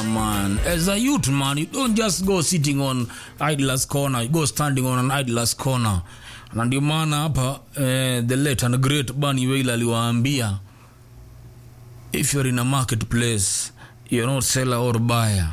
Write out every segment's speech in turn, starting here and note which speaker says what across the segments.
Speaker 1: man. As a youth, man, you don't just go sitting on idler's corner. You go standing on an idler's corner. Na ndio maana hapa eh, the late and great Bunny Wailer aliwaambia if you're in a marketplace, you're not seller or buyer.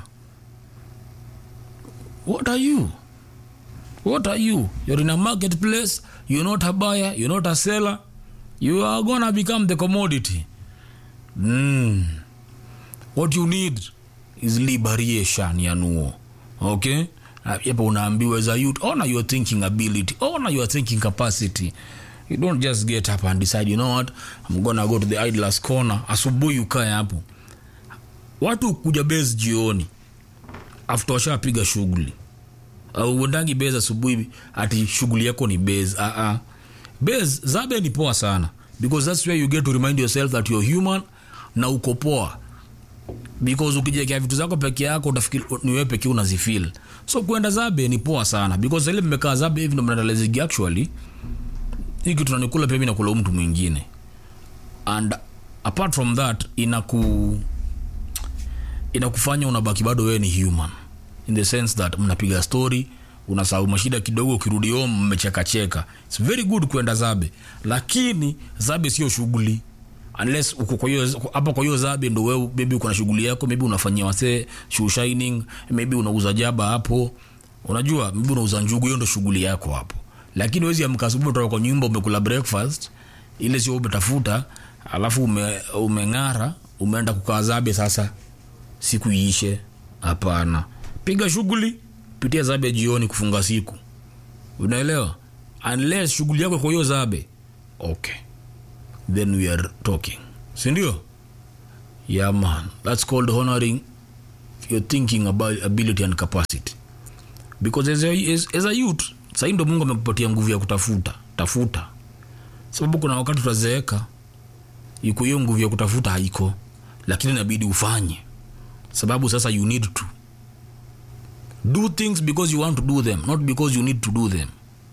Speaker 1: What are you? What are you? You're in a marketplace, you're not a buyer, you're not a seller. You are gonna become the commodity. Mm. What you need is liberation ya nuo. Okay? Hapa unaambiwa as a youth, honor your thinking ability, honor your thinking capacity. You don't just get up and decide, you know what, I'm gonna go to the idler's corner. Asubuhi ukae hapo. Watu kuja base jioni after washapiga shughuli au uendangi base asubuhi ati shughuli yako ni base. Uh -uh. Base zabe ni poa sana because that's where you get to remind yourself that you're human na uko poa because ukijiwekea vitu zako peke yako utafikiri ni wewe pekee unazifeel so kwenda zabe ni poa sana because ile mmekaa zabe hivi ndo mnarealize actually hii kitu nanikula pia mimi nakula mtu mwingine and apart from that inaku inakufanya unabaki bado wewe ni human in the sense that mnapiga story unasahau mashida kidogo ukirudi home mmechekacheka its very good kwenda zabe lakini zabe sio shughuli unless uko kwa hiyo hapa kwa hiyo zabe ndo wewe maybe uko na shughuli yako maybe unafanyia wasee shoe shining maybe unauza jaba hapo unajua maybe unauza njugu hiyo ndo shughuli yako hapo lakini wezi amka asubuhi kutoka kwa nyumba umekula breakfast ile sio umetafuta alafu ume, umeng'ara umeenda kukaa zabe sasa siku iishe hapana piga shughuli pitia zabe jioni kufunga siku unaelewa unless shughuli yako kwa hiyo zabe okay then we are talking sindio yeah man that's called honoring your thinking about ability and capacity because as a, as, as a youth sahii ndo mungu amekupatia nguvu ya kutafuta tafuta sababu kuna wakati utazeeka iko hiyo nguvu ya kutafuta haiko lakini inabidi ufanye sababu sasa you need to do things because you want to do them not because you need to do them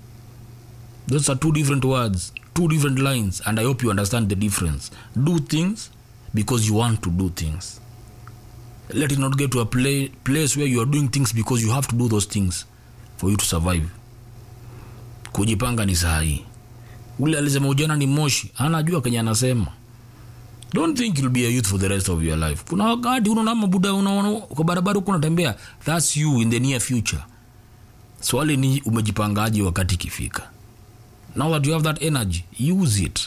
Speaker 1: those are two different words two different lines and i hope you understand the difference do things because you want to do things let it not get to a play, place where you are doing things because you have to do those things for you to survive kujipanga ni sahi ule alisema ujana ni moshi anajua kenye anasema don't think you'll be a youth for the rest of your life kuna wakati unaona mabuda unaona kwa barabara huko unatembea that's you in the near future swali ni umejipangaje wakati ikifika now that you have that energy use it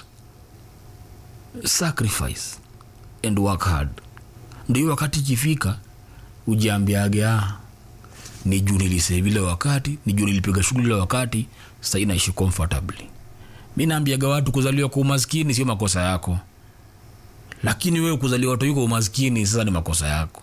Speaker 1: sacrifice and work hard ndio wakati ikifika ujiambiage ah ni juu nilisave ile wakati ni juu nilipiga shughuli ile wakati sasa inaishi comfortably mi naambiaga watu kuzaliwa kwa umaskini sio makosa yako lakini wewe kuzaliwa tu kwa umaskini sasa ni makosa yako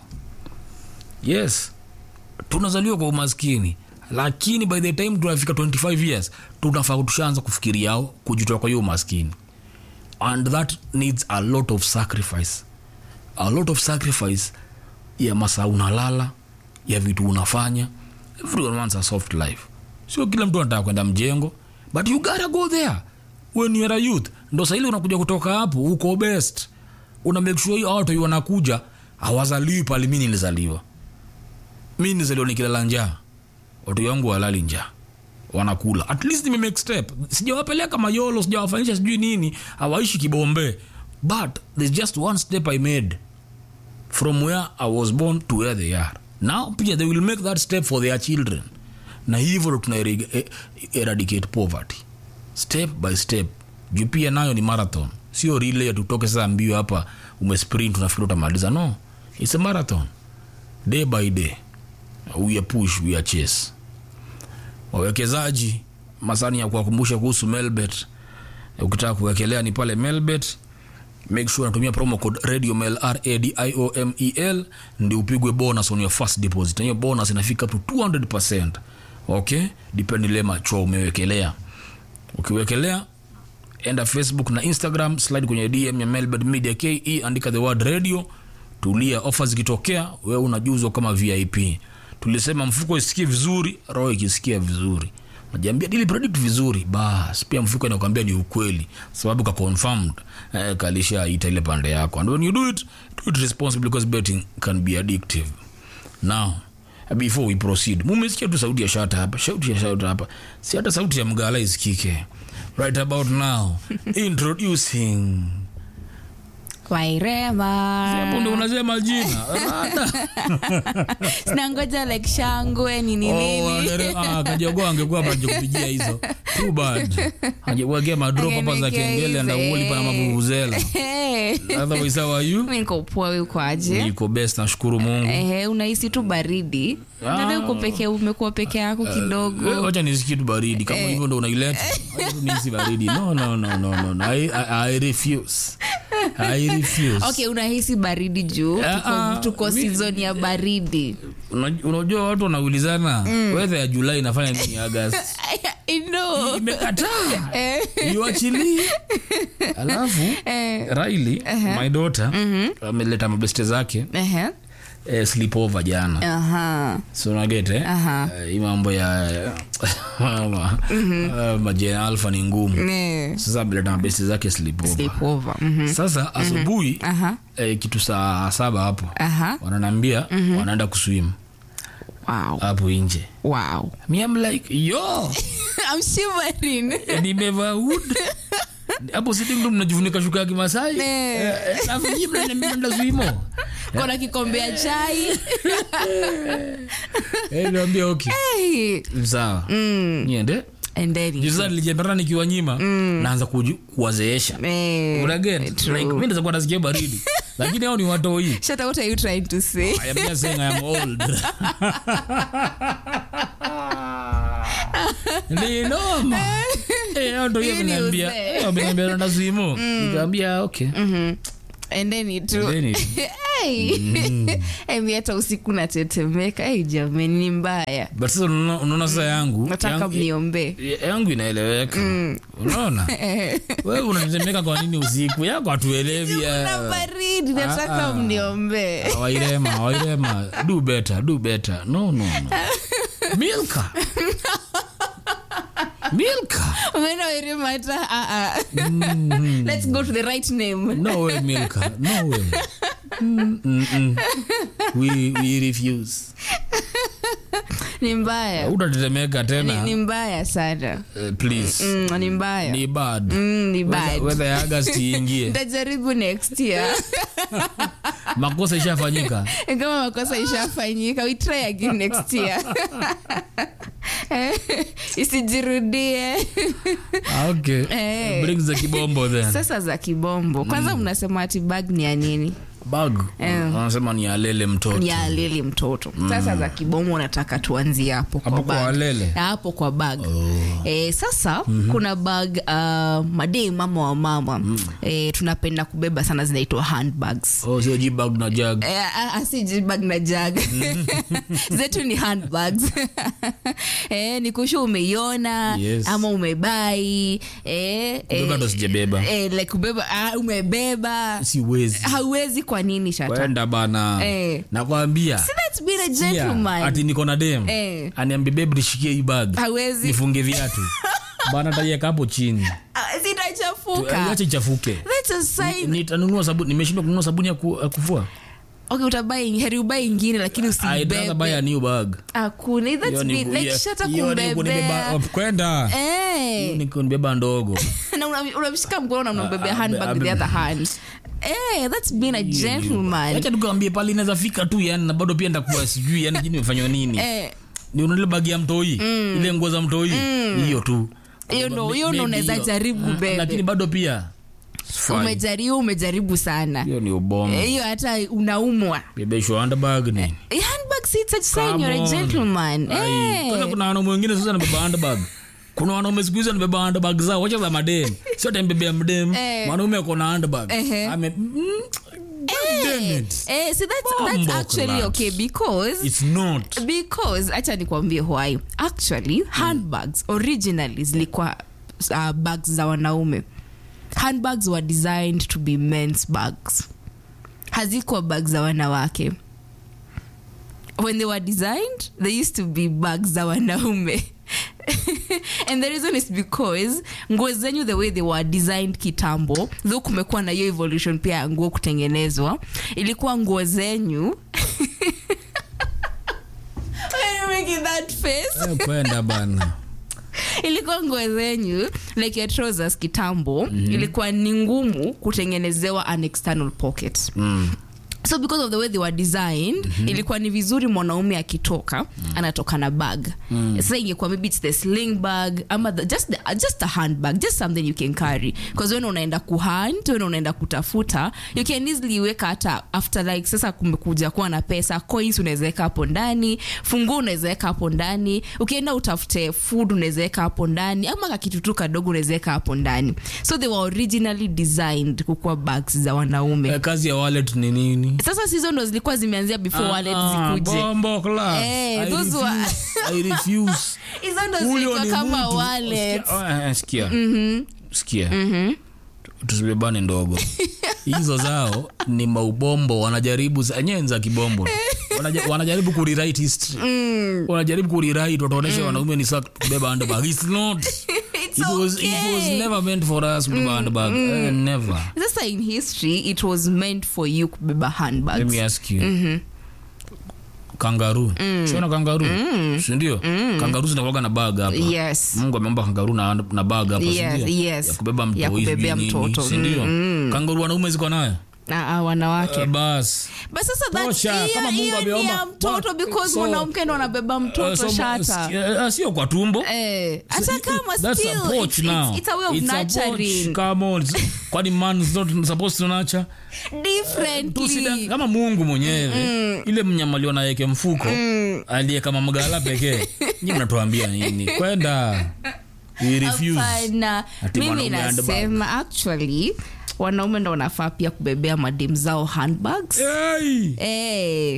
Speaker 1: yes tunazaliwa kwa umaskini lakini by the time tunafika 25 years tunafaa tushaanza kufikiriao kujitoa kwa hiyo umaskini and that needs a lot of sacrifice a lot of sacrifice ya masaa unalala ya vitu unafanya everyone wants a soft life sio kila mtu anataka kwenda mjengo but you gotta go there when you are a youth ndo sahili unakuja kutoka hapo uko best una make sure hiyo watu wanakuja hawazaliwi pale mi nilizaliwa mi nilizaliwa nikilala njaa watu wangu walali njaa wanakula at least nime make step sijawapeleka mayolo sijawafanyisha sijui nini hawaishi kibombe but there's just one step i made from where i was born to where they are now pia they will make that step for their children na hivyo ndo tuna er- eradicate poverty step by step juu pia nayo ni marathon sio rile tutoke sasa mbio hapa umesprint unafikiri utamaliza no its a marathon day by day we are push we are chase wawekezaji masani ya kuwakumbusha kuhusu melbet ukitaka kuwekelea ni pale melbet make sure unatumia promo code radio mel radiomel ndi upigwe bonus on your first deposit na hiyo bonus inafika up to 200 okay depend ile machwa umewekelea ukiwekelea enda facebook na instagram slide kwenye dm ya melbet media ke andika the word radio tulia ofa zikitokea wewe unajuzwa kama vip tulisema mfuko isikie vizuri roho ikisikia vizuri najiambia dili predict vizuri bas pia mfuko inakwambia ni ukweli sababu ka confirmed eh, kalisha ita ile pande yako and when you do it do it responsibly because betting can be addictive now before we proceed mumesikia tu sauti ya shata hapa sauti ya shata hapa si hata sauti ya mgala isikike right about now introducing
Speaker 2: wairema
Speaker 1: hapo ndo unasema jina Rada.
Speaker 2: sinangoja like shangwe nini
Speaker 1: Oh,
Speaker 2: nini
Speaker 1: wangere- ah, kajogoa angekuwa paja kupigia hizo too bad angekuwekea madrop hapa za
Speaker 2: Angeniwekea
Speaker 1: kengele
Speaker 2: hizo,
Speaker 1: ndauoli pana
Speaker 2: eh.
Speaker 1: mavuvuzela
Speaker 2: Eh,
Speaker 1: otherwise how are you
Speaker 2: mi niko poa we uko aje
Speaker 1: niko best nashukuru mungu
Speaker 2: Ehe, unahisi tu baridi
Speaker 1: Ah.
Speaker 2: nada uko peke umekuwa peke yako
Speaker 1: Eh,
Speaker 2: kidogo
Speaker 1: wacha nisikie tu baridi kama hivyo ndo unaileta wacha tu nihisi baridi no no no no no, no. I, I, I refuse I refuse
Speaker 2: okay unahisi baridi juu
Speaker 1: Ah,
Speaker 2: tuko,
Speaker 1: ah,
Speaker 2: tuko
Speaker 1: mi-
Speaker 2: season ya baridi
Speaker 1: Una- unajua watu wanaulizana weather ya julai inafanya nini agast
Speaker 2: I know.
Speaker 1: imekataa
Speaker 2: Eh,
Speaker 1: iwachilii alafu
Speaker 2: eh,
Speaker 1: raili my daughter ameleta mabeste zake
Speaker 2: ehe,
Speaker 1: eh, sleepover jana
Speaker 2: aha,
Speaker 1: so nagete
Speaker 2: Aha.
Speaker 1: eh, hii mambo ya ma- eh, majina alfa ni ngumu
Speaker 2: eh,
Speaker 1: sasa ameleta mabeste zake sleepover
Speaker 2: sleepover, mhm,
Speaker 1: sasa asubuhi
Speaker 2: aha,
Speaker 1: eh, kitu saa saba hapo
Speaker 2: aha,
Speaker 1: wananambia wanaenda kuswim
Speaker 2: wow,
Speaker 1: hapo nje
Speaker 2: wow.
Speaker 1: mi am like yo
Speaker 2: I'm shivering.
Speaker 1: nimevaa hood hapo sitting room najifunika shuka ya kimasai
Speaker 2: Eh.
Speaker 1: Eh, eh, alafu nyinyi mnaniambia naenda swimo
Speaker 2: kona kikombe ya chai
Speaker 1: Eh, niambia okay
Speaker 2: hey.
Speaker 1: sawa niende
Speaker 2: and then
Speaker 1: Juu sasa nilijipata nikiwa nyima naanza kuju- kuwazeesha
Speaker 2: eh,
Speaker 1: Unaget?
Speaker 2: true.
Speaker 1: Like, mi naweza kuwa nasikia baridi lakini hao ni watoi
Speaker 2: Shut up, what are you trying to say
Speaker 1: I am just saying I am old. Ni noma. Eh, hao ndio
Speaker 2: Hii ni
Speaker 1: wameniambia-
Speaker 2: uzee.
Speaker 1: eh, wameniambia naenda swimo. Nikaambia okay.
Speaker 2: and then it too
Speaker 1: Then it-
Speaker 2: hey. hey, mi hata usiku natetemeka hey, jamani ni mbaya
Speaker 1: But sasa unaona unaona sasa yangu
Speaker 2: nataka
Speaker 1: yangu-
Speaker 2: mniombee
Speaker 1: yangu inaeleweka unaona wewe unatetemeka kwa nini usiku yako hatuelewi
Speaker 2: na
Speaker 1: eh.
Speaker 2: baridi nataka
Speaker 1: ah.
Speaker 2: mniombee
Speaker 1: wairema wairema do better do better no no no milka milka
Speaker 2: Mbona werema hata ah, ah. let's go to the right name
Speaker 1: no way milka no way mm, mm, mm. we, we refuse
Speaker 2: ni mbaya
Speaker 1: utatetemeka
Speaker 2: ni,
Speaker 1: tena
Speaker 2: ni mbaya sana
Speaker 1: uh, please
Speaker 2: mm, ni mbaya
Speaker 1: ni bad
Speaker 2: mm, ni bad
Speaker 1: wedha ya agast iingie
Speaker 2: ntajaribu next year
Speaker 1: makosa ishafanyika
Speaker 2: kama makosa ishafanyika we try again next year isijirudie
Speaker 1: Ah, okay
Speaker 2: Eh.
Speaker 1: bring za kibombo then
Speaker 2: sasa za kibombo kwanza mnasema ati bag ni ya nini
Speaker 1: bag
Speaker 2: Eh.
Speaker 1: wanasema ni alele mtoto
Speaker 2: ni ya lili mtoto sasa za kibombo nataka tuanzie hapo kwa
Speaker 1: hapo kwa
Speaker 2: bag
Speaker 1: alele
Speaker 2: hapo kwa bag eh, sasa kuna bag uh, madei mama wa mama eh, tunapenda kubeba sana zinaitwa handbags
Speaker 1: oh, sio jibag na jag
Speaker 2: Eh, ah, ah, si jibag na jag zetu ni handbags eh, ni kushu umeiona
Speaker 1: Yes.
Speaker 2: ama umebai eh,
Speaker 1: Kubeba ndo sijabeba.
Speaker 2: eh, like kubeba ah, umebeba
Speaker 1: siwezi
Speaker 2: hauwezi kwa nini shata
Speaker 1: wenda bana
Speaker 2: Eh.
Speaker 1: nakwambia
Speaker 2: See, that's been a
Speaker 1: Sikia,
Speaker 2: gentleman
Speaker 1: ati niko na dem
Speaker 2: Eh.
Speaker 1: aniambia bebu nishikie hii bag
Speaker 2: hawezi
Speaker 1: nifunge viatu bana taieka hapo chini
Speaker 2: Ah, zitachafuka
Speaker 1: acha ichafuke
Speaker 2: that's a sign
Speaker 1: nitanunua sabuni nimeshindwa kununua sabuni ya ku- ya kufua
Speaker 2: okay utabai heri ubai ingine lakini
Speaker 1: I'd rather buy
Speaker 2: usibebe
Speaker 1: a new bag
Speaker 2: hakuna that's
Speaker 1: Hiyo ni
Speaker 2: been
Speaker 1: ku-
Speaker 2: like
Speaker 1: hiyo-
Speaker 2: shata
Speaker 1: hiyo ni kunibeba-
Speaker 2: kumbebea
Speaker 1: kwenda
Speaker 2: eh
Speaker 1: Hiyo ni kunibeba ndogo
Speaker 2: na una- unamshika mkono na unambebea
Speaker 1: Ah,
Speaker 2: handbag with the
Speaker 1: ah,
Speaker 2: other hand eh that's been a gentleman
Speaker 1: acha tukawambie pale inaweza fika tu yani na bado pia ndakuwa sijui yani jini imefanywa nini
Speaker 2: eh
Speaker 1: ni unaile bagi ya mtoi ile nguo za mtoi hiyo tu
Speaker 2: hiyo ndo hiyo ndo
Speaker 1: Maybe
Speaker 2: unaweza
Speaker 1: hiyo.
Speaker 2: jaribu
Speaker 1: Mm, lakini
Speaker 2: bebe
Speaker 1: bado pia fine.
Speaker 2: umejaribu umejaribu sana
Speaker 1: hiyo ni ubomo
Speaker 2: Eh, hiyo hata unaumwa
Speaker 1: bebeshwa handbag ni
Speaker 2: Eh, handbag si such sign
Speaker 1: Come
Speaker 2: you're a
Speaker 1: on.
Speaker 2: gentleman
Speaker 1: Ai,
Speaker 2: eh
Speaker 1: kwanza kuna wanaume wengine sasa anabeba handbag kuna wanaume siku hizi anabeba handbag zao wacha za madem sio tembebea mdem
Speaker 2: Eh.
Speaker 1: mwanaume ako na handbag
Speaker 2: Ehe.
Speaker 1: ame mm, God damn it.
Speaker 2: eh see that's that's
Speaker 1: Bombo
Speaker 2: actually
Speaker 1: class.
Speaker 2: okay because
Speaker 1: it's not
Speaker 2: because acha nikwambie why actually handbags originally zilikuwa uh, bags za wanaume handbags were designed to be men's bags hazikuwa bags za wanawake when they were designed they used to be bags za wanaume and the reason is because nguo zenyu the way they were designed kitambo though kumekuwa na hiyo evolution pia ya nguo kutengenezwa ilikuwa nguo zenyu in that face
Speaker 1: Eh, kwenda bana
Speaker 2: ilikuwa nguo zenyu like your trousers kitambo ilikuwa ni ngumu kutengenezewa an external pocket
Speaker 1: mm.
Speaker 2: so because of the way they were designed ilikuwa ni vizuri mwanaume akitoka anatoka na bag sasa ingekuwa maybe it's the sling bag ama the, just, the, just a handbag just something you can carry because when unaenda kuhunt when unaenda kutafuta you can easily weka hata after like sasa kumekuja kuwa na pesa coins unaweza weka hapo ndani funguo unaweza weka hapo ndani ukienda utafute food unaweza weka hapo ndani ama kakitu tu kadogo unaweza weka hapo ndani so they were originally designed kukuwa bags za wanaume
Speaker 1: Eh, kazi ya wallet ni nini
Speaker 2: sasa sizo ndo zilikuwa zimeanzia before wallet
Speaker 1: Ah,
Speaker 2: zikuje
Speaker 1: bombo class.
Speaker 2: Eh,
Speaker 1: I
Speaker 2: those were-
Speaker 1: refuse. I refuse.
Speaker 2: hizo ndo
Speaker 1: Huyo
Speaker 2: zilikuwa
Speaker 1: ni
Speaker 2: kama
Speaker 1: mtu.
Speaker 2: wallet
Speaker 1: Sikia- eh, sikia sikia tusibebane ndogo hizo zao ni maubombo wanajaribu za- enyewe ni za kibombo Wanaja- wanajaribu kurewrite history wanajaribu kurewrite wataonesha wanaume ni saa kubeba handbag it's not
Speaker 2: It's
Speaker 1: it was, it was
Speaker 2: okay.
Speaker 1: never meant for us kubeba handbag Eh, never
Speaker 2: sasa in history it was meant for you kubeba
Speaker 1: let
Speaker 2: handbags
Speaker 1: me ask you kangaru siona kangaru sindio kangaru zinakuwaga na bag hapa
Speaker 2: yes
Speaker 1: mungu ameomba kangaru na, na bag hapa
Speaker 2: Yes,
Speaker 1: sindio?
Speaker 2: yes.
Speaker 1: ya kubeba mtoi
Speaker 2: Ya kubebea
Speaker 1: sijui nini,
Speaker 2: mtoto.
Speaker 1: sindio kangaru wanaume ziko nayo
Speaker 2: na ah, wanawake
Speaker 1: Eh, bas
Speaker 2: but sasa that's-
Speaker 1: Tosha,
Speaker 2: hiyo-
Speaker 1: kama Mungu
Speaker 2: hiyo ni
Speaker 1: ameomba.
Speaker 2: ya mtoto
Speaker 1: What?
Speaker 2: because
Speaker 1: So-
Speaker 2: mwanamke ndo anabeba
Speaker 1: Eh,
Speaker 2: mtoto
Speaker 1: so-
Speaker 2: shata
Speaker 1: eh, sio kwa tumbo
Speaker 2: Eh, hata
Speaker 1: So,
Speaker 2: kama
Speaker 1: that's
Speaker 2: still,
Speaker 1: a porch
Speaker 2: it's,
Speaker 1: now.
Speaker 2: it's, it's a way of
Speaker 1: It's a porch.
Speaker 2: nurturing
Speaker 1: Come on. It's- kwani man is not supposed to nurture
Speaker 2: differently
Speaker 1: Tusida- kama mungu mwenyewe ile mnyama aliona yeke mfuko aliye kama mgala pekee nyi mnatuambia nini kwenda We refuse.
Speaker 2: Hapana.
Speaker 1: Ati
Speaker 2: mimi
Speaker 1: mwanaume handbag.
Speaker 2: nasema actually wanaume ndo wanafaa pia kubebea madem zao handbags
Speaker 1: Hey!
Speaker 2: hey.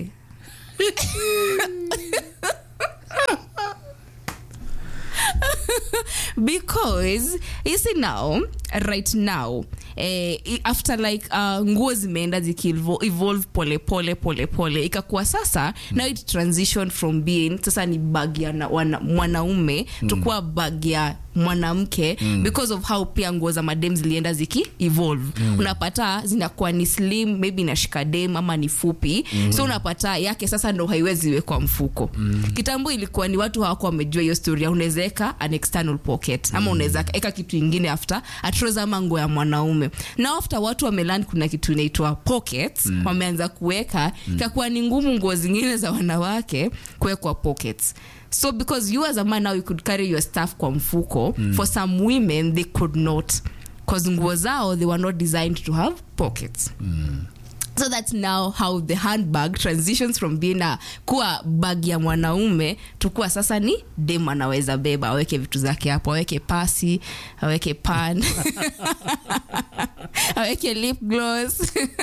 Speaker 2: because you see now right now eh, i- after like uh, nguo zimeenda zikievolve pole pole pole pole ikakuwa sasa now it transition from being sasa ni bag ya na- wana- mwanaume mm. tukuwa bag ya mwanamke mm. because of how pia nguo za madem zilienda ziki evolve mm. unapata zinakuwa ni slim maybe inashika dem ama ni fupi mm. so unapata yake sasa ndo haiwezi wekwa mfuko mm. kitambo ilikuwa ni watu hawako wamejua hiyo storia unaweza eka an external pocket ama unaweza eka kitu ingine after atroza ama nguo ya mwanaume na after watu wamelan kuna kitu inaitwa pockets mm. wameanza kuweka mm. ikakuwa ni ngumu nguo zingine za wanawake kuwekwa pockets so because you as a man now you could carry your stuff kwa mfuko mm. for some women they could not because nguo zao they were not designed to have pockets mm. so that's now how the handbag transitions from being a kuwa bag ya mwanaume tukuwa sasa ni dem anaweza beba aweke vitu zake hapo aweke pasi aweke pan aweke lip gloss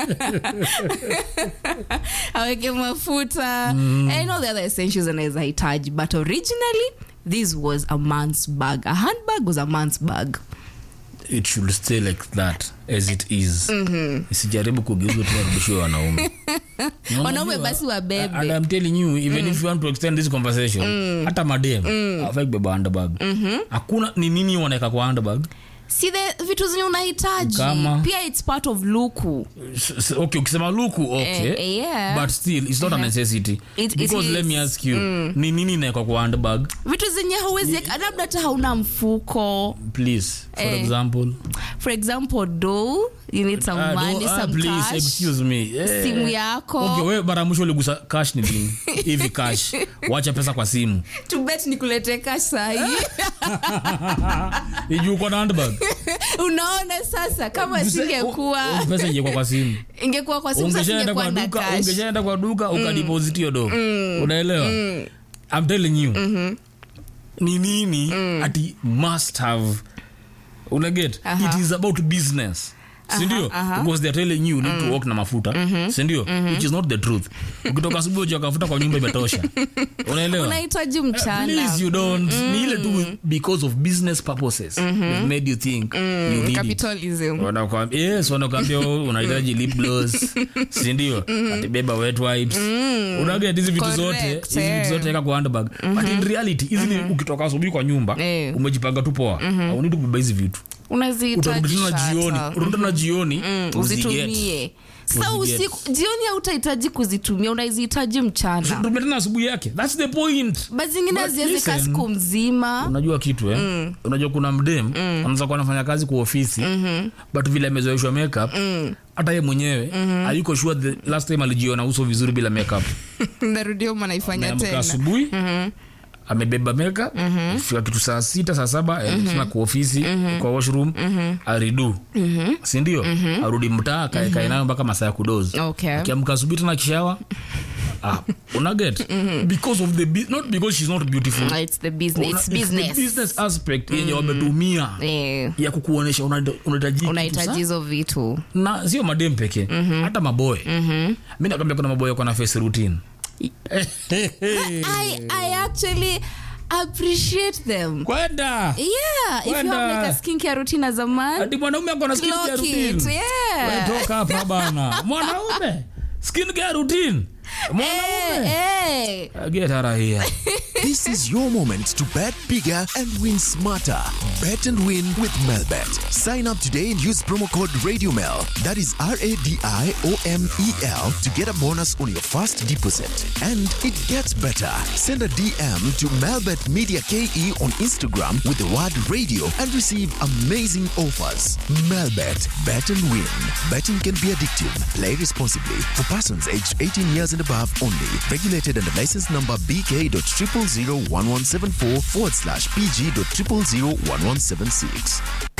Speaker 2: aweke mafuta and all the other essentials anaweza hitaji but originally this was a man's bag a handbag was a man's bag
Speaker 1: it should stay like that as it is isijaribu kugeuzwa tu warudishiwe wanaume
Speaker 2: wanaume basi wabebe
Speaker 1: and I'm telling you even if you want to extend this conversation hata madem afai kubeba handbag hakuna ni nini wanaweka kwa handbag
Speaker 2: si the vitu zenye unahitaji
Speaker 1: Kama?
Speaker 2: pia its part of luku
Speaker 1: S- s- okay ukisema luku okay
Speaker 2: Eh, eh, yeah.
Speaker 1: but still it's not a necessity
Speaker 2: It- it
Speaker 1: because let
Speaker 2: is.
Speaker 1: me ask you ni nini inawekwa kwa handbag
Speaker 2: vitu zenye hauwezi labda hata hauna mfuko
Speaker 1: please for
Speaker 2: Eh.
Speaker 1: example
Speaker 2: for example do you need some
Speaker 1: Ah,
Speaker 2: money
Speaker 1: no, ah,
Speaker 2: some
Speaker 1: please,
Speaker 2: cash
Speaker 1: excuse me Eh.
Speaker 2: simu yako
Speaker 1: okay we mara ya mwisho uligusa cash ni lini hivi cash wacha pesa kwa simu
Speaker 2: tubet nikulete cash sahi
Speaker 1: iju uko na handbag
Speaker 2: unaona sasa kama singekuwa
Speaker 1: Oh, pesa ingekuwa kwa simu
Speaker 2: ingekuwa kwa simu sasa
Speaker 1: ungeshaenda
Speaker 2: singekuwa
Speaker 1: kwa
Speaker 2: na
Speaker 1: duka
Speaker 2: cash
Speaker 1: ungeshaenda kwa duka ukadeposit hiyo do unaelewa i'm telling you ni nini ati must have unaget
Speaker 2: Aha.
Speaker 1: it is about business sindio because they're telling you, you need to walk na mafuta sindio which is not the truth ukitoka asubuhi uja kafuta kwa nyumba imetosha unaelewa
Speaker 2: unahitaji
Speaker 1: Uh,
Speaker 2: mchana
Speaker 1: please you don't ni ile tu because of business purposes they've made you think you need it
Speaker 2: capitalism
Speaker 1: wanakwambia yes wanakwambia oh, unahitaji lip gloss sindio atibeba wet wipes unaget hizi vitu zote
Speaker 2: Correct,
Speaker 1: hizi
Speaker 2: eh.
Speaker 1: vitu zote eka kwa handbag but in reality hizi ni ukitoka asubuhi kwa nyumba
Speaker 2: Eh.
Speaker 1: umejipanga tu poa aunidi kubeba hizi vitu
Speaker 2: unazihitaji
Speaker 1: utarudi tena
Speaker 2: shata.
Speaker 1: jioni utarudi tena jioni uziget.
Speaker 2: uzitumie sa
Speaker 1: Uziget.
Speaker 2: usiku jioni hautahitaji kuzitumia unazihitaji mchana
Speaker 1: Tumia tena asubuhi yake thats the point
Speaker 2: ba zingine
Speaker 1: But
Speaker 2: haziwezeka
Speaker 1: listen.
Speaker 2: siku mzima
Speaker 1: unajua kitu eh? unajua kuna mdem anaweza kuwa anafanya kazi kwa ofisi but vile amezoeshwa makeup hata ye mwenyewe hayuko sure the last time alijiona uso vizuri bila makeup
Speaker 2: narudio manaifanya
Speaker 1: ameamka
Speaker 2: tena
Speaker 1: asubuhi amebeba makeup fika kitu saa sita saa saba mm kwa ofisi kwa washroom aridu sindio arudi mtaa kaekae nayo mpaka masaa ya kudozi
Speaker 2: Okay.
Speaker 1: akiamka asubuhi tena kishawa ah, unaget because of the bu- not because she's not beautiful
Speaker 2: Ah, it's the business,
Speaker 1: Una-
Speaker 2: it's
Speaker 1: it's the
Speaker 2: business.
Speaker 1: business aspect yenye wametumia
Speaker 2: Eh,
Speaker 1: ya kukuonyesha una- unahitaji kitu
Speaker 2: unahitaji
Speaker 1: sa-
Speaker 2: hizo vitu
Speaker 1: na sio madem pekee hata maboy mi nakwambia kuna maboy kona face routine
Speaker 2: I, I actually appreciate them
Speaker 1: kwenda
Speaker 2: yeah if you
Speaker 1: Kwenda.
Speaker 2: have like a skincare routine as a man
Speaker 1: ati mwanaume akona skin care
Speaker 2: clock it
Speaker 1: routine
Speaker 2: yeah
Speaker 1: Wewe toka hapa bana mwanaume skin care routine mwanaume
Speaker 2: hey, hey.
Speaker 1: get out of here
Speaker 3: This is your moment to bet bigger and win smarter. Bet and win with Melbet. Sign up today and use promo code RadioMel. That is R A D I O M E L to get a bonus on your first deposit. And it gets better. Send a DM to Melbet Media KE on Instagram with the word radio and receive amazing offers. Melbet. Bet and win. Betting can be addictive. Play responsibly. For persons aged 18 years and above only. Regulated under license number BK.0001174 forward slash PG.0001176.